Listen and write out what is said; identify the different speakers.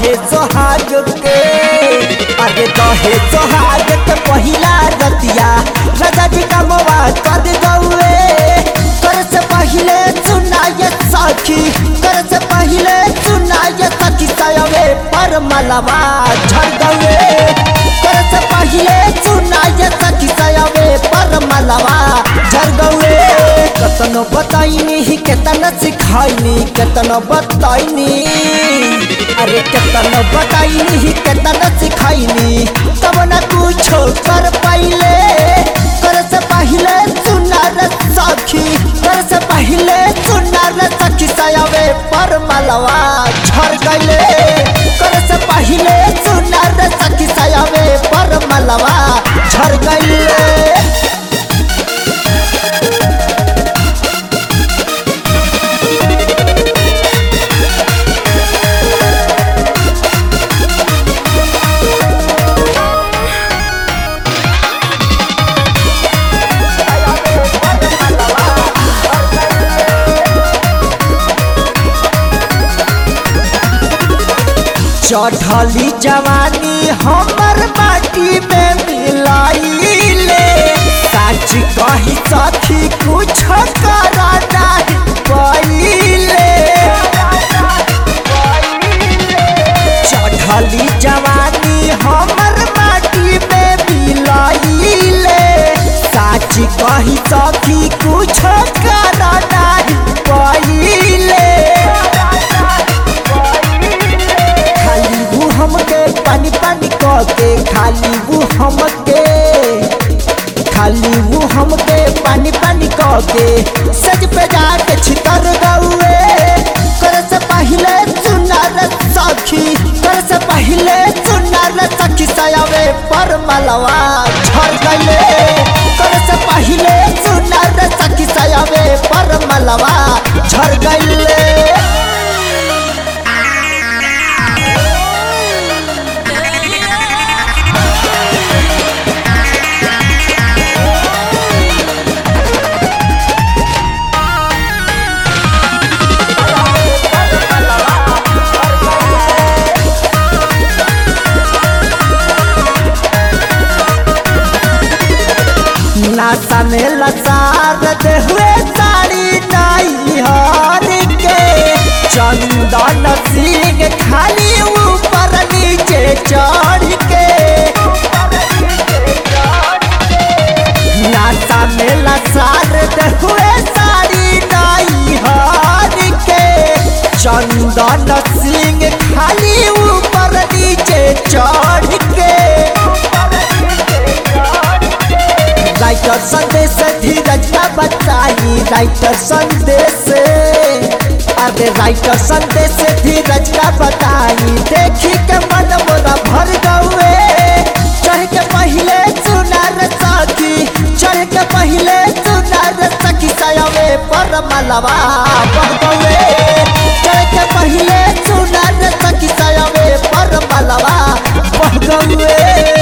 Speaker 1: दहे सोहाग के अरे दहे सोहाग के पहिला रतिया राजा जी का मोवा कर गौए कर से पहिले सुनाय सखी कर से पहिले सुनाय सखी सयवे पर मलवा झड़ गौए कर से पहिले सुनाय सखी सयवे पर मलवा झड़ गौए कतनो बताइनी ही केतना सिखाइनी केतना बताइनी अरे केतना बताइनी ही केतना सिखाइनी तब न कुछो कर पाइले कर से पहिले सुनार सखी कर से पहिले सुनार सखी सयावे पर मलवा झड़ गइले कर से पहिले सुनार सखी सयावे पर मलवा झड़ गइले चढ़ली जवानी हमर माटी में मिलाइले सच कही सखी कुछ करा नहीं पइले चढ़ली जवानी हमर माटी में मिलाइले सच कही सखी कुछ करा नहीं पइले खाली वो हमके पानी पानी कह के खाली वो हमके खाली वो हमके पानी पानी कह के सज पे जाके छितर गौए कर से पहिले सुनार सखी कर से पहिले सुनार सखी सयावे पर मलवा झड़ गइले कर से पहिले सुनार सखी सयावे पर मलवा झड़ गइले नासा में लसार दे हुए साड़ी नाई हार के चंदन सिंह खाली ऊपर नीचे चढ़ के नासा में लसार दे हुए साड़ी नाई हार के चंदन सिंह खाली ऊपर नीचे चढ़ के राइटर संदेश धीरज का बताई राइटर संदेश अरे राइटर संदेश धीरज का बताई देखी के मन मोरा भर गए चढ़ के पहले सुनार सखी चढ़ के पहले सुनार सखी सयावे पर मलवा बह गए चढ़ के पहले सुनार सखी सयावे पर मलवा बह गए